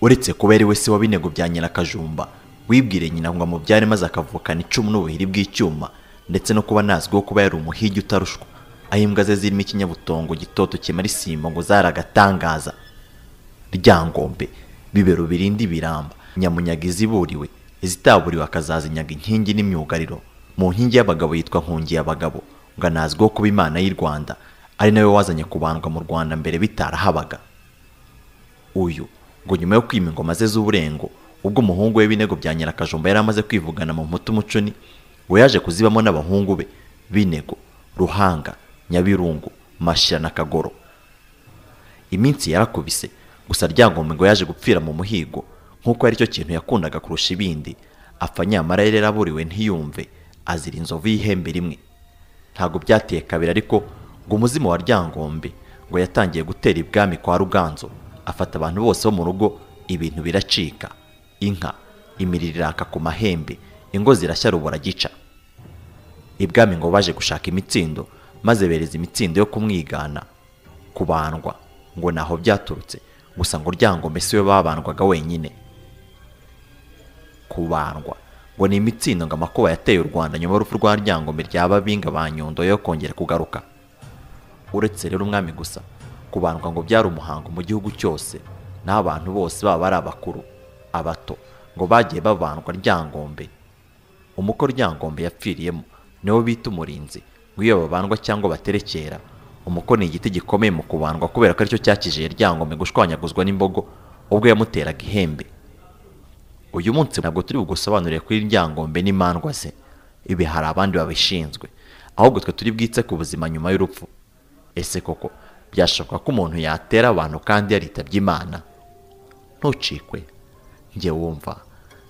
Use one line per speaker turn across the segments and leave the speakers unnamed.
uretse kuba ari we se w'ab'inego bya nyirakajumba wibwire nyina ngo amubyare maze akavukana icumu n'ubuhiri bw'icyuma ndetse no kuba nazwiho kuba yari umuhigi utarushwa aho imbwa ze zirimo ikinyabutongo gitoto kimara isimbo ngo zari agatangaza ryangombe bibero birindi biramba nyamunyaga iziburiwe izitaburiwe akazazinyaga inkingi n'imyugariro mu nkingi y'abagabo yitwa nkungiye abagabo ngo anazwiho kuba imana y'i rwanda ari nawe wazanye kubandwa mu rwanda mbere bitarahabaga uyu ngo nyuma yo kwima ingoma ze z'uburengo ubwo umuhungu we b'inego bya nyirakajumba yari amaze kwivugana mu muti umuconi we yaje kuzibamo n'abahungu be b'inego ruhanga nyabirungu mashira na kagoro iminsi yarakubise gusa ryangombe ngo yaje gupfira mu muhigo nk'uko ari cyo kintu yakundaga kurusha ibindi apfa nyamara yari yaraburiwe ntiyumve azira inzovu y'ihembe rimwe ntabwo byateye kabiri ariko ngo umuzimu wa ryangombe ngo yatangiye gutera ibwami kwa ruganzo afata abantu bose bo mu rugo ibintu biracika inka imiriro iraka ku mahembe ingo zirashya rubora gica ibwami ngo baje gushaka imitsindo maze bereza imitsindo yo kumwigana kubandwa ngo naho byaturutse gusa ngo ryangombe si we babandwaga wenyine kubandwa ngo ni imitsindo ngo amakuba yateye u rwanda nyuma y'urupfu rwa ryangombe rya babinga ba nyundo yo kongera kugaruka uretse rero umwami gusa kubandwa ngo byari umuhango mu gihugu cyose n'aho abantu bose baba ari abakuru abato ngo bagiye babandwa ryangombe umuko ryangombe yapfiriyemo niwo bita umurinzi ngo iyo babandwa cyangwa baterekera umuko ni igiti gikomeye mu kubandwa kubera ko aricyo cyakijije ryangombe gushwanyaguzwa n'imbogo ubwo yamuteraga ihembe uyu munsi ntabwo turi bugusobanurire kuri ryangombe n'imandwa ze ibi hari abandi babishinzwe ahubwo twe turi bwitse ku buzima nyuma y'urupfu ese koko byashoboka ko umuntu yatera abantu kandi yaritabye imana ntucikwe njye wumva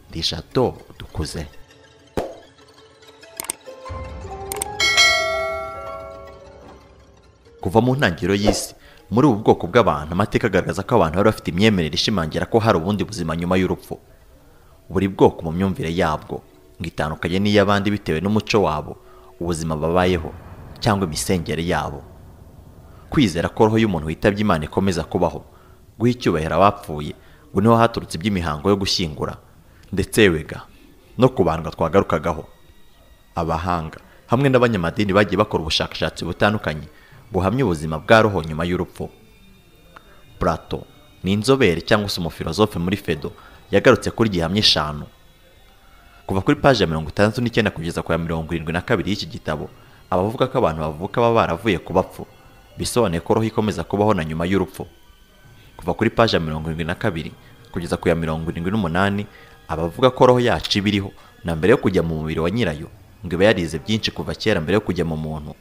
ndi jato dukuze kuva mu ntangiriro y'isi muri ubu bwoko bw'abantu amateka agaragaza ko abantu bari bafite imyemerere ishimangira ko hari ubundi buzima nyuma y'urupfu buri bwoko mu myumvire yabwo ngo itandukanye n'iy'abandi bitewe n'umuco wabo ubuzima babayeho cyangwa imisengere yabo kwizera ko roho y'umuntu witabye imana ikomeza kubaho guha icyubahiro abapfuye ngo niho haturutse iby'imihango yo gushyingura ndetse wega no kubandwa twagarukagaho abahanga hamwe n'abanyamadini bagiye bakora ubushakashatsi butandukanye buhamya ubuzima bwa roho nyuma y'urupfu Plato ni inzobere cyangwa se umufilozofe muri fedo yagarutse kuri gihamya eshanu kuva kuri paji ya mirongo itandatu n'icyenda kugeza ku ya mirongo irindwi na kabiri y'iki gitabo abavuga ko abantu bavuka baba baravuye ku bapfu bisobanuye ko roho ikomeza kubaho na nyuma y'urupfu kuva kuri paji ya mirongo irindwi na kabiri kugeza ku ya mirongo irindwi n'umunani abavuga ko roho yacu iba iriho na mbere yo kujya mu mubiri wa nyirayo ngo iba yarize byinshi kuva kera mbere yo kujya mu muntu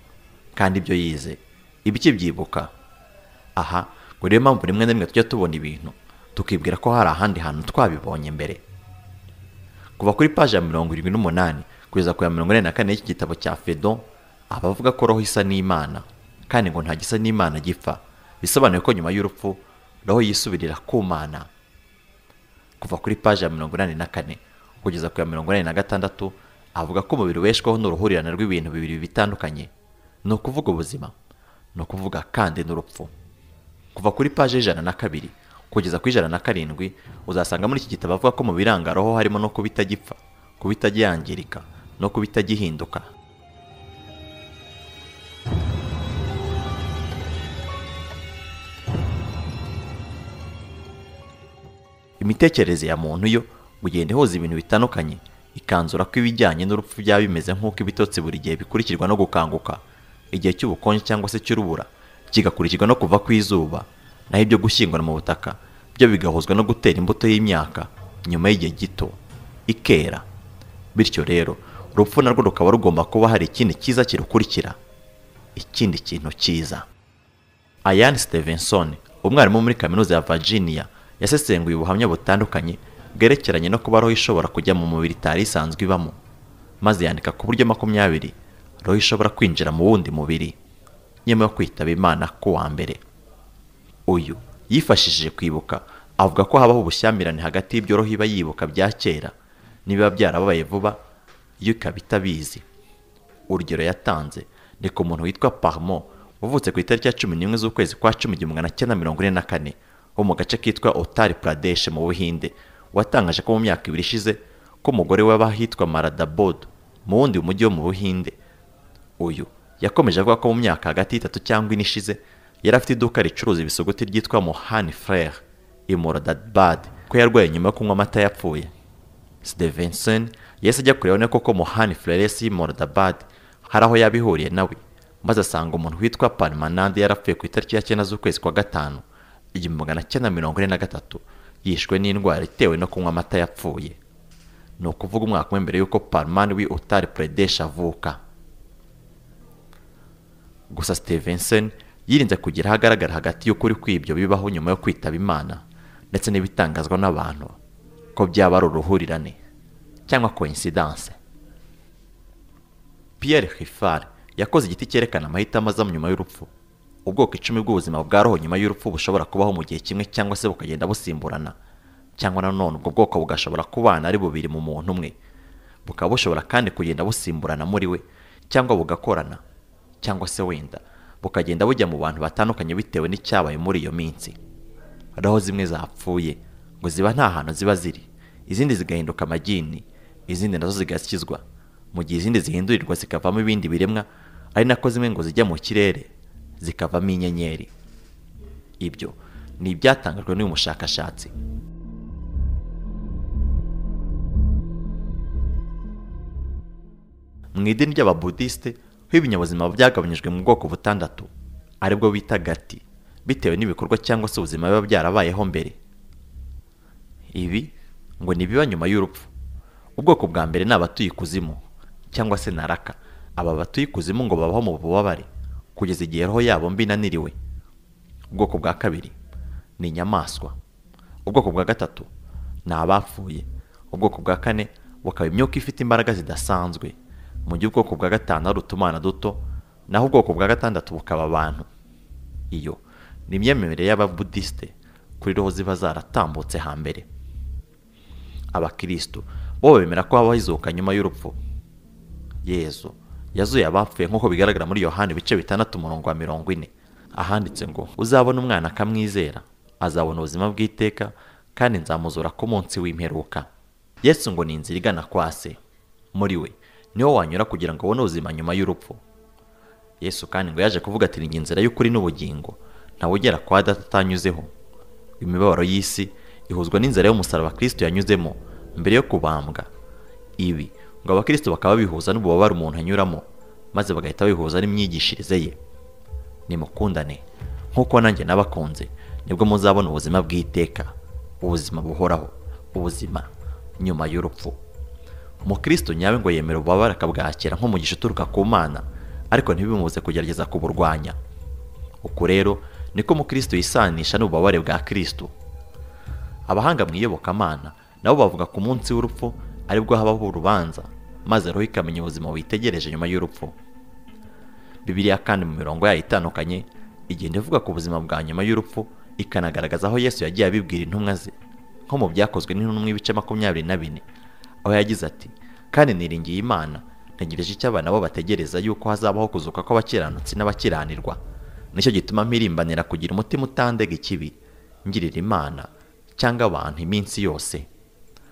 kandi ibyo yize iba ikibyibuka aha ngo niyo mpamvu rimwe na rimwe tujya tubona ibintu tukibwira ko hari ahandi hantu twabibonye mbere kuva kuri paji ya mirongo irindwi n'umunani kugeza ku ya mirongo ine na kane y'iki gitabo cya fedo abavuga ko roho isa n'imana kandi ngo nta gisa n'imana gipfa bisobanuye ko nyuma y'urupfu roho yisubirira ku mana kuva kuri paji ya mirongo inani na kane kugeza ku ya mirongo inani na gatandatu avuga ko umubiri ubeshwaho n'uruhurirane rw'ibintu bibiri bitandukanye ni ukuvuga ubuzima ni ukuvuga kandi n'urupfu kuva kuri paji y'ijana na kabiri kugeza ku ijana na karindwi uzasanga muri iki gitabo avuga ko mu biranga roho harimo no kuba itagipfa kuba itajyangirika no kuba itagihinduka imitekerereze ya muntu yo ugenda ihuza ibintu bitandukanye ikanzura ko ibijyanye n'urupfu byaba bimeze nk'uko ibitotsi buri gihe bikurikirwa no gukanguka igihe cy'ubukonje cyangwa se cy'urubura kigakurikirwa no kuva ku izuba naho ibyo gushyingura mu butaka byo bigahuzwa no gutera imbuto y'imyaka nyuma y'igihe gito ikera bityo rero urupfu narwo rukaba rugomba kuba hari ikindi cyiza kirukurikira ikindi kintu cyiza ayani stevenson umwarimu muri kaminuza ya virginia yasesenguye ubuhamya butandukanye bwerekeranye no kuba roho ishobora kujya mu mubiri itari isanzwe ibamo maze yandika ku buryo makumyabiri roho ishobora kwinjira mu wundi mubiri nyuma yo kwitaba imana ku wa mbere uyu yifashishije kwibuka avuga ko habaho ubushyamirane hagati y'ibyo roho iba yibuka bya kera nibiba byarabaye vuba iyo ikaba itabizi urugero yatanze ni ku muntu witwa parmo wavutse ku itariki ya cumi n'imwe z'ukwezi kwa cumi igihumbi magana cyenda mirongo ine na kane wo mu gace kitwa otari pradesh mu buhinde watangaje ko mu myaka ibiri ishize ko umugore we w'abahitwa maradabod mu wundi mujyi wo mu buhinde uyu yakomeje avuga ko mu myaka hagati y'itatu cyangwa ine ishize yari afite iduka ricuruza ibisuguti ryitwa mohani frere imoradadbad ko yarwaye nyuma yo kunywa amata yapfuye Stevenson yahise ajya kureba none koko Mohani Flores Mordabad hari aho yabihuriye nawe maze asanga umuntu witwa Parmanand yarapfuye ku itariki ya cyenda z'ukwezi kwa gatanu igihumbi magana cyenda mirongo ine na gatatu yishwe n'indwara itewe no kunywa amata yapfuye ni ukuvuga umwaka umwe mbere y'uko Parman wi Uttar Pradesh avuka gusa Stevenson yirinze kugira ahagaragara hagati y'ukuri kw'ibyo bibaho nyuma yo kwitaba Imana ndetse n'ibitangazwa n'abantu ko byaba ari uruhurirane cyangwa coincidence Pierre Hiffard yakoze igiti cyerekana amahitamo aza nyuma y'urupfu ubwoko icumi bw'ubuzima bwa roho nyuma y'urupfu bushobora kubaho mu gihe kimwe cyangwa se bukagenda busimburana cyangwa nanone ubwo bwoko bugashobora kubana ari bubiri mu muntu umwe bukaba bushobora kandi kugenda busimburana muri we cyangwa bugakorana cyangwa se wenda bukagenda bujya mu bantu batandukanye bitewe n'icyabaye muri iyo minsi roho zimwe zapfuye ngo ziba nta hantu ziba ziri izindi zigahinduka amagini izindi nazo zigashyizwa mu gihe izindi zihindurirwa zikavamo ibindi biremwa ari nako zimwe ngo zijya mu kirere zikavamo inyenyeri ibyo ni ibyatangajwe n'uyu mushakashatsi mu idini ry'ababudisite ho ibinyabuzima byagabanyijwe mu bwoko butandatu aribwo bita gati bitewe n'ibikorwa cyangwa se ubuzima biba byarabayeho mbere ibi ngo ni biba nyuma y'urupfu ubwoko bwa mbere ni abatuye ikuzimu cyangwa se naraka aba batuye ikuzimu ngo babaho mu bubabare kugeza igihe roho yabo mbi inaniriwe ubwoko bwa kabiri ni inyamaswa ubwoko bwa gatatu ni abapfuye ubwoko bwa kane bukaba imyuka ifite imbaraga zidasanzwe mu gihe ubwoko bwa gatanu ari utumana duto naho ubwoko bwa gatandatu bukaba abantu iyo ni imyemerere y'ababudisite kuri roho ziba zaratambutse hambere abakirisitu bo bemera ko habaho izuka nyuma y'urupfu yezu yazuye abapfuye nk'uko bigaragara muri yohani ibice bitandatu umurongo wa mirongo ine ahanditse ngo uzabona umwana akamwizera azabona ubuzima bw'iteka kandi nzamuzura ku munsi w'imperuka yesu ngo ni inzira igana kwa se muri we niho wanyura kugira ngo ubone ubuzima nyuma y'urupfu yesu kandi ngo yaje kuvuga ati ni inzira y'ukuri n'ubugingo ntawe ugera kwa data atanyuzeho imibabaro y'isi ihuzwa n'inzara y'umusaraba kirisito yanyuzemo mbere yo kubambwa ibi ngo abakristo bakaba bihuza n'ububabare umuntu anyuramo maze bagahita bihuza n'imyigishirize ye nimukundane nk'uko nanjye nabakunze nibwo muzabona ubuzima bw'iteka ubuzima buhoraho ubuzima nyuma y'urupfu umukristo nyawe ngo yemera ububabare akabwakira nk'umugisha uturuka ku mana ariko ntibimubuze kugerageza kuburwanya uku rero niko umukristo yisanisha n'ububabare bwa kirisito abahanga mu iyobokamana nabo bavuga ku munsi w'urupfu aribwo habaho urubanza maze roho ikamenya ubuzima witegereje nyuma y'urupfu bibiliya kandi mu mirongo yayo itandukanye igenda ivuga ku buzima bwa nyuma y'urupfu ikanagaragaza aho yesu yagiye abibwira intumwa ze nko mu byakozwe n'intumwa ibice makumyabiri na bine aho yagize ati kandi niringiye imana ntegereje icyo abana bo bategereza yuko hazabaho kuzuka kw'abakiranutsi n'abakiranirwa nicyo gituma mpirimbanira kugira umutima utandega ikibi ngirira imana cyangwa abantu iminsi yose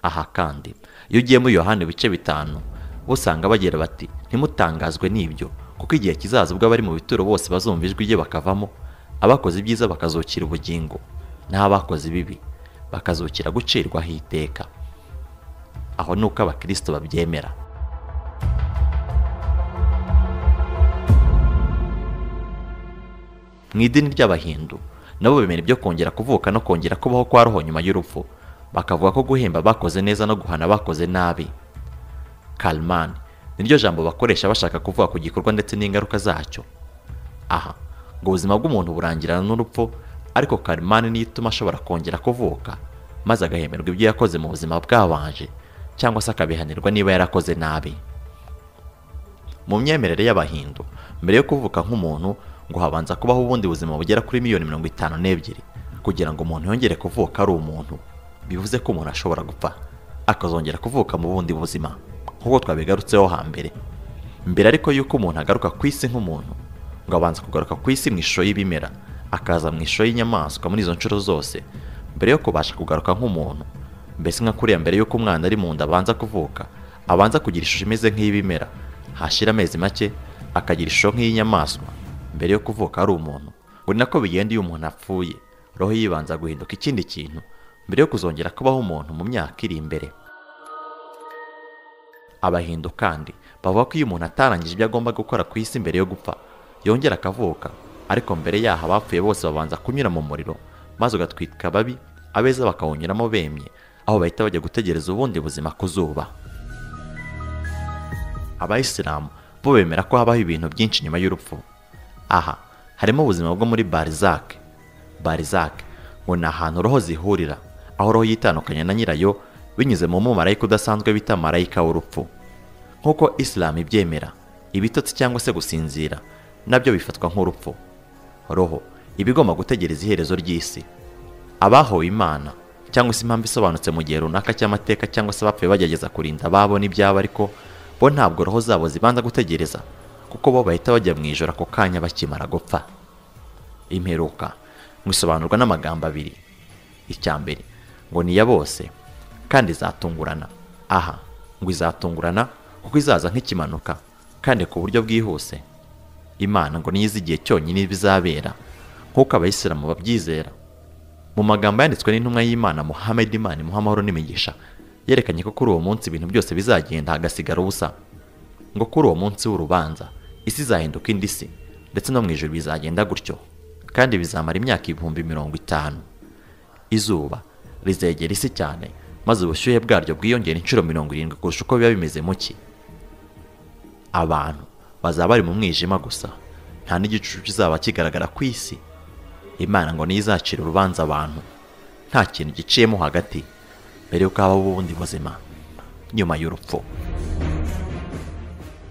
aha kandi iyo ugiye muri yohani ibice bitanu usanga bagira bati ntimutangazwe n'ibyo kuko igihe kizaza ubwo abari mu bituro bose bazumva ijwi rye bakavamo abakoze ibyiza bakazukira ubugingo naho abakoze ibibi bakazukira gucirwaho iteka aho ni uko abakirisito babyemera mu idini ry'abahindu nabo bemera ibyo kongera kuvuka no kongera kubaho kwa roho nyuma y'urupfu bakavuga ko guhemba bakoze neza no guhana bakoze nabi kalman niryo jambo bakoresha bashaka kuvuga ku gikorwa ndetse n'ingaruka zacyo aha ngo ubuzima bw'umuntu burangirana n'urupfu ariko kalman niyo ituma ashobora kongera kuvuka maze agahemerwa ibyo yakoze mu buzima bwabanje cyangwa se akabihanirwa niba yarakoze nabi mu myemerere y'abahindu mbere yo kuvuka nk'umuntu ngo habanza kubaho ubundi buzima bugera kuri miliyoni mirongo itanu n'ebyiri kugira ngo umuntu yongere kuvuka ari umuntu bivuze ko umuntu ashobora gupfa akazongera kuvuka mu bundi buzima nk'uko twabigarutseho hambere mbere ariko y'uko umuntu agaruka ku isi nk'umuntu ngo abanza kugaruka ku isi mu ishusho y'ibimera akaza mu ishusho y'inyamaswa muri izo nshuro zose mbere yo kubasha kugaruka nk'umuntu mbese nka kuriya mbere y'uko umwana ari mu nda abanza kuvuka abanza kugira ishusho imeze nk'iy'ibimera hashira amezi make akagira ishusho nk'iy'inyamaswa mbere yo kuvuka ari umuntu ngo ni nako bigenda iyo umuntu apfuye roho yibanza guhinduka ikindi kintu mbere yo kuzongera kubaho umuntu mu myaka iri imbere abahindu kandi bavuga ko iyo umuntu atarangije ibyo agomba gukora ku isi mbere yo gupfa yongera akavuka ariko mbere yaho abapfuye bose babanza kunyura mu muriro maze ugatwika ababi abeza bakawunyuramo bemye aho bahita bajya gutegereza ubundi buzima ku zuba abayisilamu bo bemera ko habaho ibintu byinshi nyuma y'urupfu aha harimo ubuzima bwo muri barizake barizake ngo ni ahantu roho zihurira aho roho yitandukanya na nyirayo binyuze mu mumarayika udasanzwe bita marayika w'urupfu nk'uko isilamu ibyemera ibitotsi cyangwa se gusinzira nabyo bifatwa nk'urupfu roho iba igomba gutegereza iherezo ry'isi abahowe imana cyangwa se impamvu isobanutse mu gihe runaka cy'amateka cyangwa se abapfuye bagerageza kurinda ababo n'ibyabo ariko bo ntabwo roho zabo zibanza gutegereza kuko bo bahita bajya mu ijoro ako kanya bakimara gupfa imperuka mwisobanurwa n'amagambo abiri icya mbere ngo ni iya bose kandi izatungurana aha ngo izatungurana kuko izaza nk'ikimanuka kandi ku buryo bwihuse imana ngo niyo izi igihe cyonyine bizabera nk'uko abayisilamu babyizera mu magambo yanditswe n'intumwa y'imana muhammed imana imuha amahoro n'imigisha yerekanye ko kuri uwo munsi ibintu byose bizagenda hagasigara ubusa ngo kuri uwo munsi w'urubanza isi izahinduka indi si ndetse no mu ijoro bizagenda gutyo kandi bizamara imyaka ibihumbi mirongo itanu izuba rizegera isi cyane maze ubushyuhe bwaryo bwiyongera inshuro mirongo irindwi kurusha uko biba bimeze mu cyi abantu bazaba bari mu mwijima gusa nta n'igicucu kizaba kigaragara ku isi imana ngo niyo izacira urubanza abantu nta kintu giciyemo hagati mbere y'uko habaho ubundi buzima nyuma y'urupfu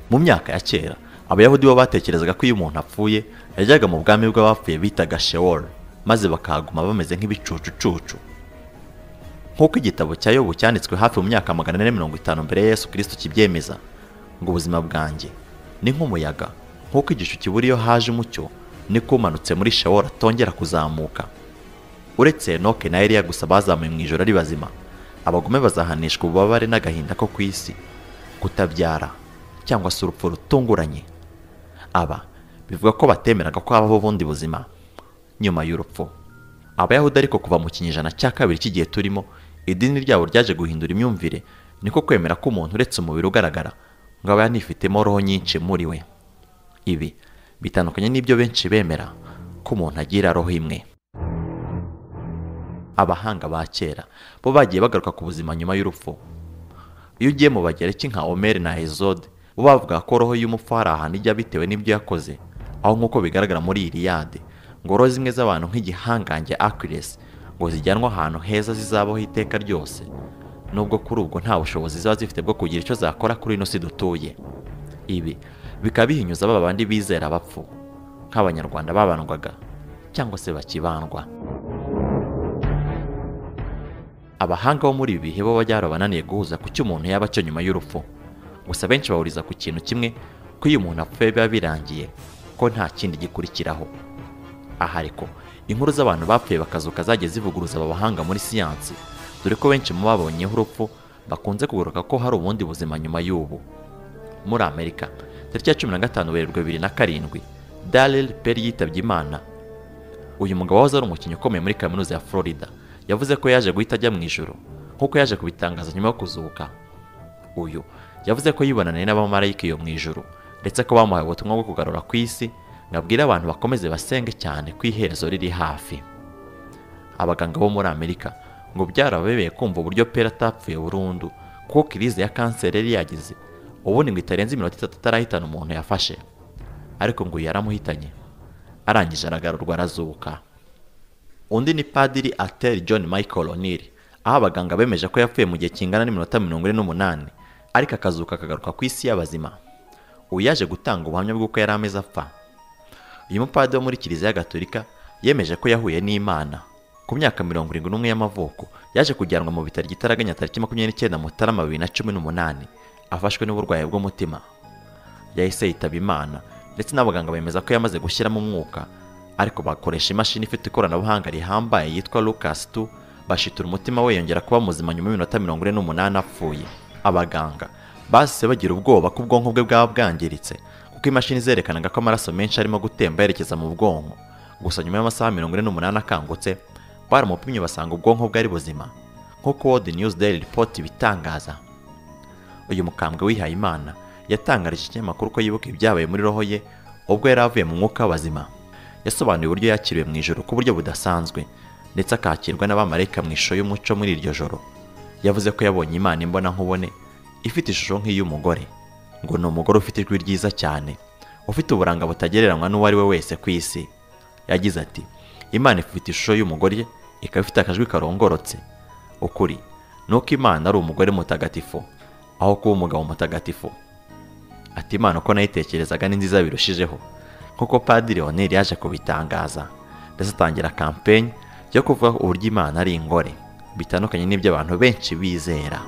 mu myaka ya kera abayahudi bo batekerezaga ko iyo umuntu apfuye yajyaga mu bwami bw'abapfuye bitaga shewol maze bakahaguma bameze nk'ibicucucucu nk'uko igitabo cya yobu cyanditswe hafi mu myaka magana ane mirongo itanu mbere ya yesu kirisito kibyemeza ngo ubuzima bwanjye ni nk'umuyaga nk'uko igicu kibura iyo haje umucyo niko umanutse muri shawora atongera kuzamuka uretse enoke na eliya gusa bazamuye mu ijoro ari bazima abagome bazahanishwa ububabare n'agahinda ko ku isi kutabyara cyangwa se urupfu rutunguranye aba bivuga ko batemeraga ko habaho ubundi buzima nyuma y'urupfu abayahudi ariko kuva mu kinyejana cya kabiri cy'igihe turimo idini ryabo ryaje guhindura imyumvire niko kwemera ko umuntu uretse umubiri ugaragara ngo aba yanifitemo roho nyinshi muri we ibi bitandukanye n'ibyo benshi bemera ko umuntu agira roho imwe abahanga ba kera bo bagiye bagaruka ku buzima nyuma y'urupfu iyo ugiye mu bagereki nka omeri na hezode bo bavuga ko roho y'umupfu hari ahantu ijya bitewe n'ibyo yakoze aho nk'uko bigaragara muri iriyade ngo roho zimwe z'abantu nk'igihangange akiresi ngo zijyanwe ahantu heza zizabaho iteka ryose nubwo kuri ubwo nta bushobozi ziba zifite bwo kugira icyo zakora kuri ino si dutuye ibi bikaba bihinyuza ba bandi bizera abapfu nk'abanyarwanda babandwaga cyangwa se bakibandwa abahanga bo muri ibi bihe bo bajya barananiye guhuza ku cyo umuntu yaba cyo nyuma y'urupfu gusa benshi bahuriza ku kintu kimwe ko iyo umuntu apfuye biba birangiye ko nta kindi gikurikiraho aha ariko inkuru z'abantu bapfuye bakazuka zagiye zivuguruza aba bahanga muri siyansi dore ko benshi mu babonyeho urupfu bakunze kugaruka ko hari ubundi buzima nyuma y'ubu muri amerika tariki ya cumi na gatanu werurwe bibiri na karindwi darrell perry yitabye imana uyu mugabo wahoze ari umukinnyi ukomeye muri kaminuza ya florida yavuze ko yaje guhita ajya mu ijoro nk'uko yaje kubitangaza nyuma yo kuzuka uyu yavuze ko yibonaniye n'abamarayika iyo mu ijoro ndetse ko bamuhaye ubutumwa bwo kugarura ku isi ngo abwire abantu bakomeze basenge cyane ko iherezo riri hafi abaganga bo muri amerika ngo byarababebeye kumva uburyo pera atapfuye burundu kuko kirize ya kanseri yari yagize ubundi ngo itarenze iminota itatu atarahitana umuntu yafashe ariko ngo yaramuhitanye arangije aragarurwa arazuka undi ni padiri ateri john michael o'neill aho abaganga bemeje ko yapfuye mu gihe kingana n'iminota mirongo ine n'umunani ariko akazuka akagaruka ku isi y'abazima ubu yaje gutanga ubuhamya bw'uko yari ameze apfa uyu mupadiri wo muri kiliziya gatolika yemeje ko yahuye n'imana ku myaka mirongo irindwi n'umwe y'amavuko yaje kujyanwa mu bitaro igitaraganya tariki makumyabiri n'icyenda mutarama bibiri na cumi n'umunani afashwe n'uburwayi bw'umutima yahise yitaba imana ndetse n'abaganga bemeza ko yamaze gushyiramo umwuka ariko bakoresha imashini ifite ikoranabuhanga rihambaye yitwa Lucas 2 bashitura umutima we yongera kuba muzima nyuma y'iminota mirongo ine n'umunani apfuye abaganga bahise bagira ubwoba ko ubwonko bwe bwaba bwangiritse kuko imashini zerekanaga ko amaraso menshi arimo gutemba yerekeza mu bwonko gusa nyuma y'amasaha mirongo ine n'umunani akangutse baramupimye basanga ubwonko bwe ari buzima nk'uko World News Daily Report bitangaza uyu mukambwe wihaye imana yatangarije ikinyamakuru ko yibuka ibyabaye muri roho ye ubwo yari avuye mu mwuka w'abazima yasobanuye uburyo yakiriwe mu ijoro ku buryo budasanzwe ndetse akakirwa n'abamarayika mu ishusho y'umuco muri iryo joro yavuze ko yabonye imana imbona nkubone ifite ishusho nk'iy'umugore ngo ni umugore ufite ijwi ryiza cyane ufite uburanga butagereranywa n'uwo ari we wese ku isi yagize ati imana ifite ishusho y'umugore ikaba ifite akajwi karongorotse ukuri ni uko imana ari umugore mutagatifu aho kuba umugabo mutagatifu ati imana uko nayitekerezaga ni nziza birushijeho nk'uko padiri oneri yaje kubitangaza ndetse atangira kampenyi yo kuvuga uburyo imana ari ingore bitandukanye n'ibyo abantu benshi bizera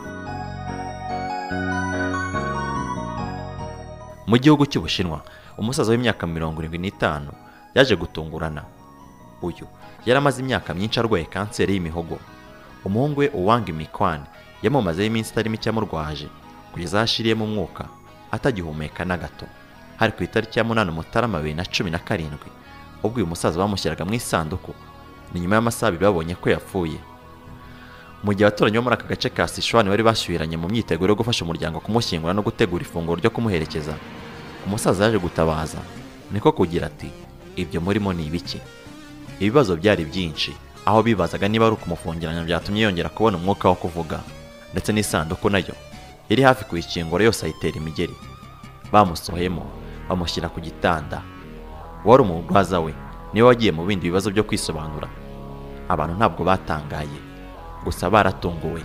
mu gihugu cy'ubushinwa umusaza w'imyaka mirongo irindwi n'itanu yaje gutungurana uyu yari amaze imyaka myinshi arwaye kanseri y'imihogo umuhungu we uwanga imikwani yamumazeho iminsi itari mike amurwaje kugeza aho ashiriyemo umwuka atagihumeka na gato hari ku itariki ya munani mutarama bibiri na cumi na karindwi ubwo uyu musaza bamushyiraga mu isanduku ni nyuma y'amasaha abiri babonye ko yapfuye mu gihe abaturanyi bo muri aka gace ka Sichuan bari bashyuhiranye mu myiteguro yo gufasha umuryango kumushyingura no gutegura ifunguro ryo kumuherekeza umusaza yaje gutabaza niko kugira ati ibyo murimo ni ibiki ibibazo byari byinshi aho bibazaga niba ari ukumufungiranya byatumye yongera kubona umwuka wo kuvuga ndetse n'isanduku nayo iri hafi kuyikingura yose ayitera imigeri bamusohemo bamushyira ku gitanda wari umurwaza we niwe wagiye mu bindi bibazo byo kwisobanura abantu ntabwo batangaye gusa baratunguwe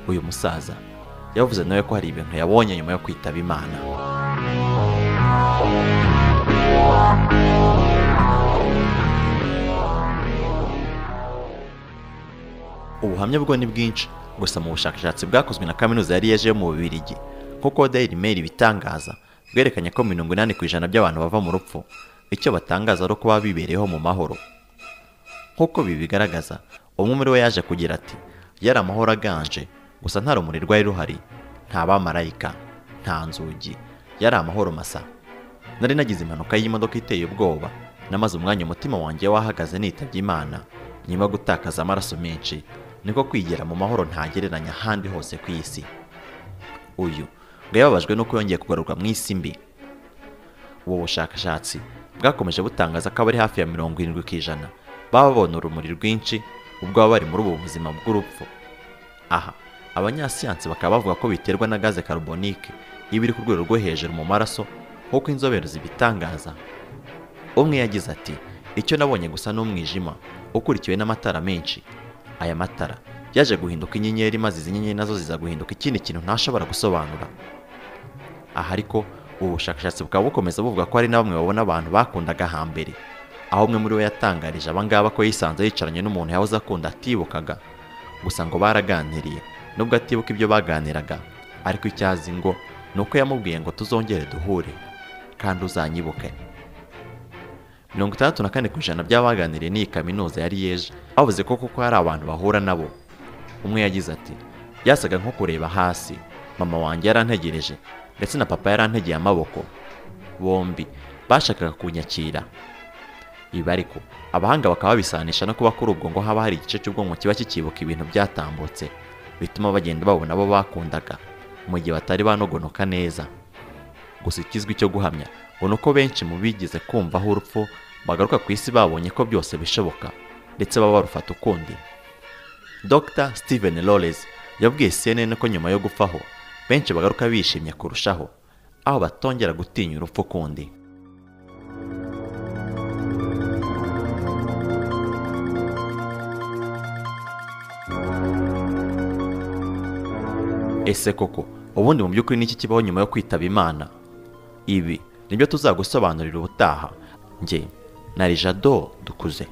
uyu musaza yavuze nawe ko hari ibintu yabonye nyuma yo kwitaba imana ubuhamya bwo ni bwinshi gusa mu bushakashatsi bwakozwe na kaminuza yari yeje yo mu bubirigi nk'uko Daily Mail bitangaza bwerekanye ko mirongo inani ku ijana by'abantu bava mu rupfu icyo batangaza ari uko baba bibereyeho mu mahoro nk'uko bibigaragaza umwe muri bo yaje kugira ati yari amahoro aganje gusa nta rumuri rwari ruhari nta bamarayika nta nzugi yari amahoro masa nari nagize impanuka y'imodoka iteye ubwoba namaze umwanya umutima wanjye wahagaze nitabye imana nyuma yo gutakaza amaraso menshi niko kwigera mu mahoro ntagereranya ahandi hose ku isi uyu ngo yababajwe nuko yongeye kugaruka mu isi mbi ubu bushakashatsi bwakomeje butangaza ko abari hafi ya mirongo irindwi ku ijana baba babona urumuri rwinshi ubwo baba bari muri ubu buzima bw'urupfu aha abanyasiyansi bakaba bavuga ko biterwa na gaze carbonique iba iri ku rwego rwo hejuru mu maraso nk'uko inzobere zibitangaza umwe yagize ati icyo nabonye gusa n'umwijima ukurikiwe n'amatara menshi aya matara yaje guhinduka inyenyeri maze izi nyenyeri nazo ziza guhinduka ikindi kintu ntashobora gusobanura aha ariko ubu bushakashatsi bukaba bukomeza buvuga ko hari na bamwe babona abantu bakundaga hambere aho umwe muri bo yatangarije abangaba ko yisanze yicaranye n'umuntu yahoze akunda atibukaga gusa ngo baraganiriye nubwo atibuka ibyo baganiraga ariko icyo azi ngo ni uko yamubwiye ngo tuzongere duhure kandi uzanyibuke mirongo itandatu na kane ku ijana by'abaganiriye n'iyi kaminuza yari yeje bavuze ko kuko hari abantu bahura nabo umwe yagize ati byasaga nko kureba hasi mama wanjye yarantegereje ndetse na papa yarantegeye amaboko bombi bashakaga kunyakira ibi ariko abahanga bakaba babisanisha no kuba kuri ubwo ngo haba hari igice cy'ubwonko kiba kikibuka ibintu byatambutse bituma bagenda babona abo bakundaga mu gihe batari banogonoka neza gusa ikizwi cyo guhamya ngo ni uko benshi mu bigize kumvaho urupfu bagaruka ku isi babonye ko byose bishoboka ndetse baba barufata ukundi Dr Steven Lawless yabwiye CNN ko nyuma yo gufaho benshi bagaruka bishimye kurushaho aho batongera gutinya urupfu kundi ese koko ubundi mu by'ukuri niki kibaho nyuma yo kwitaba imana ibi nibyo tuzagusobanurira ubutaha njye na rijado dukuze